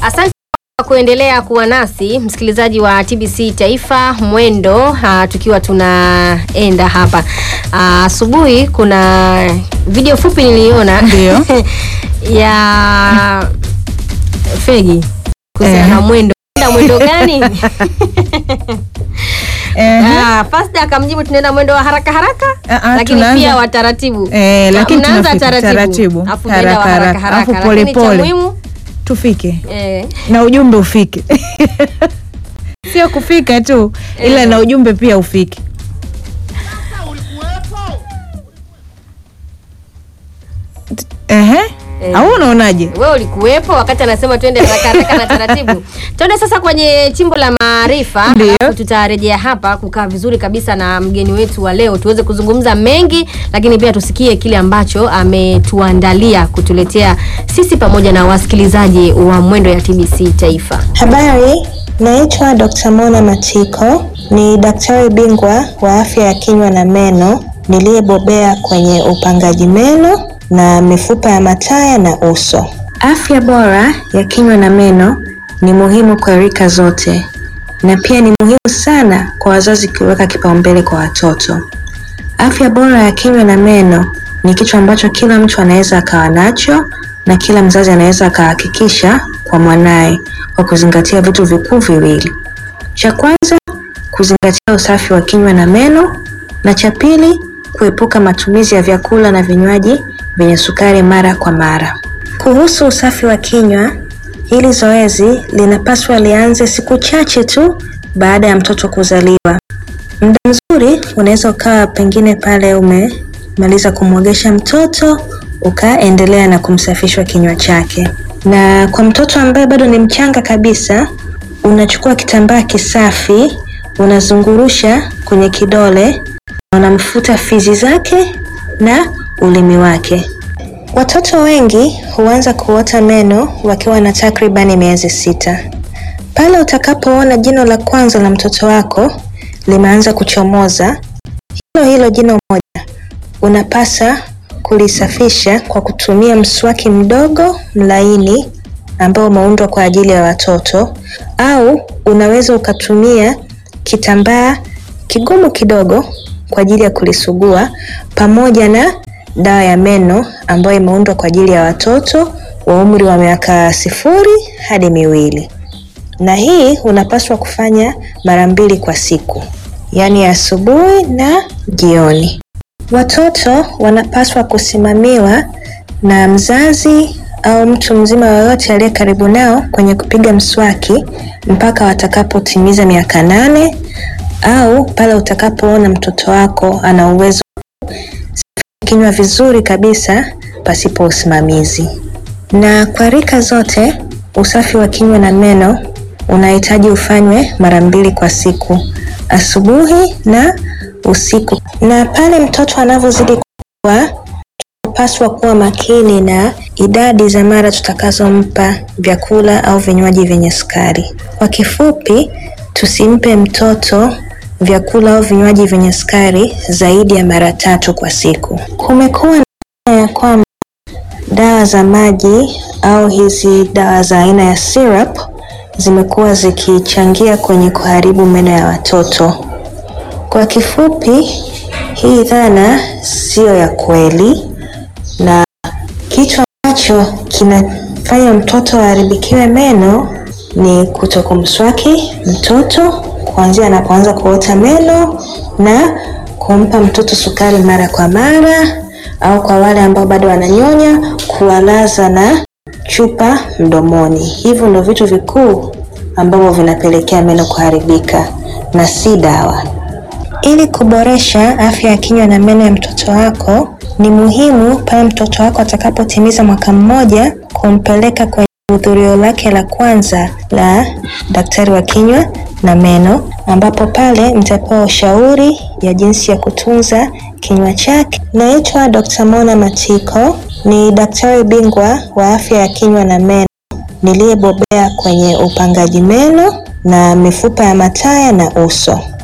Asante kwa kuendelea kuwa nasi msikilizaji wa TBC Taifa Mwendo, uh, tukiwa tunaenda hapa Ah, asubuhi. kuna video fupi niliona Ndio. ya Fegi kuhusiana Eh. na mwendo. Unaenda mwendo gani? Eh, Ah, Fasta akamjibu tunaenda mwendo wa haraka haraka, Ah, ah, lakini tunaanza- pia wa taratibu. Eh, Na lakini mnaanza tunafika taratibu, taratibu, afu mnaenda wa haraka, haraka haraka, haraka, afu lakini cha pole, pole. muhimu tufike eh, na ujumbe ufike, sio kufika tu, ila Eh. na ujumbe pia ufike. Ehe, Eh. au unaonaje? wewe ulikuwepo wakati anasema twende haraka haraka na taratibu. Twende sasa kwenye chimbo la maarifa, Ndio. alafu tutarejea hapa kukaa vizuri kabisa na mgeni wetu wa leo, tuweze kuzungumza mengi, lakini pia tusikie kile ambacho ametuandalia kutuletea sisi pamoja na wasikilizaji wa Mwendo ya TBC Taifa. Habari, naitwa Dr. Mona Matiko, ni daktari bingwa wa afya ya kinywa na meno niliyebobea kwenye upangaji meno na mifupa ya mataya na uso. Afya bora ya kinywa na meno ni muhimu kwa rika zote na pia ni muhimu sana kwa wazazi kuweka kipaumbele kwa watoto. Afya bora ya kinywa na meno ni kitu ambacho kila mtu anaweza akawa nacho na kila mzazi anaweza akahakikisha kwa mwanaye kwa kuzingatia vitu vikuu viwili. Cha kwanza, kuzingatia usafi wa kinywa na meno, na cha pili, kuepuka matumizi ya vyakula na vinywaji vyenye sukari mara kwa mara. Kuhusu usafi wa kinywa, hili zoezi linapaswa lianze siku chache tu baada ya mtoto kuzaliwa. Muda mzuri unaweza ukawa pengine pale umemaliza kumwogesha mtoto ukaendelea na kumsafishwa kinywa chake. Na kwa mtoto ambaye bado ni mchanga kabisa, unachukua kitambaa kisafi, unazungurusha kwenye kidole, na unamfuta fizi zake na ulimi wake. Watoto wengi huanza kuota meno wakiwa na takribani miezi sita. Pale utakapoona jino la kwanza la mtoto wako limeanza kuchomoza, hilo hilo jino moja unapasa kulisafisha kwa kutumia mswaki mdogo mlaini ambao umeundwa kwa ajili ya watoto, au unaweza ukatumia kitambaa kigumu kidogo kwa ajili ya kulisugua pamoja na dawa ya meno ambayo imeundwa kwa ajili ya watoto wa umri wa miaka sifuri hadi miwili na hii unapaswa kufanya mara mbili kwa siku, yaani asubuhi na jioni. Watoto wanapaswa kusimamiwa na mzazi au mtu mzima yoyote aliye karibu nao kwenye kupiga mswaki mpaka watakapotimiza miaka nane au pale utakapoona mtoto wako ana uwezo wa kinywa vizuri kabisa pasipo usimamizi. Na kwa rika zote, usafi wa kinywa na meno unahitaji ufanywe mara mbili kwa siku, asubuhi na usiku. Na pale mtoto anavyozidi kukua, tunapaswa kuwa makini na idadi za mara tutakazompa vyakula au vinywaji vyenye sukari. Kwa kifupi, tusimpe mtoto vyakula au vinywaji vyenye sukari zaidi ya mara tatu kwa siku. Kumekuwa na ya kwamba dawa za maji au hizi dawa za aina ya syrup zimekuwa zikichangia kwenye kuharibu meno ya watoto. Kwa kifupi, hii dhana siyo ya kweli, na kitu ambacho kinafanya mtoto aharibikiwe meno ni kutokumswaki mtoto kuanzia anapoanza kuota meno na kumpa mtoto sukari mara kwa mara, au kwa wale ambao bado wananyonya, kuwalaza na chupa mdomoni. Hivyo ndio vitu vikuu ambavyo vinapelekea meno kuharibika na si dawa. Ili kuboresha afya ya kinywa na meno ya mtoto wako, ni muhimu pale mtoto wako atakapotimiza mwaka mmoja kumpeleka kwenye hudhurio lake la kwanza la daktari wa kinywa na meno, ambapo pale mtapewa ushauri ya jinsi ya kutunza kinywa chake. Naitwa Dr. Mona Matiko, ni daktari bingwa wa afya ya kinywa na meno niliyebobea kwenye upangaji meno na mifupa ya mataya na uso.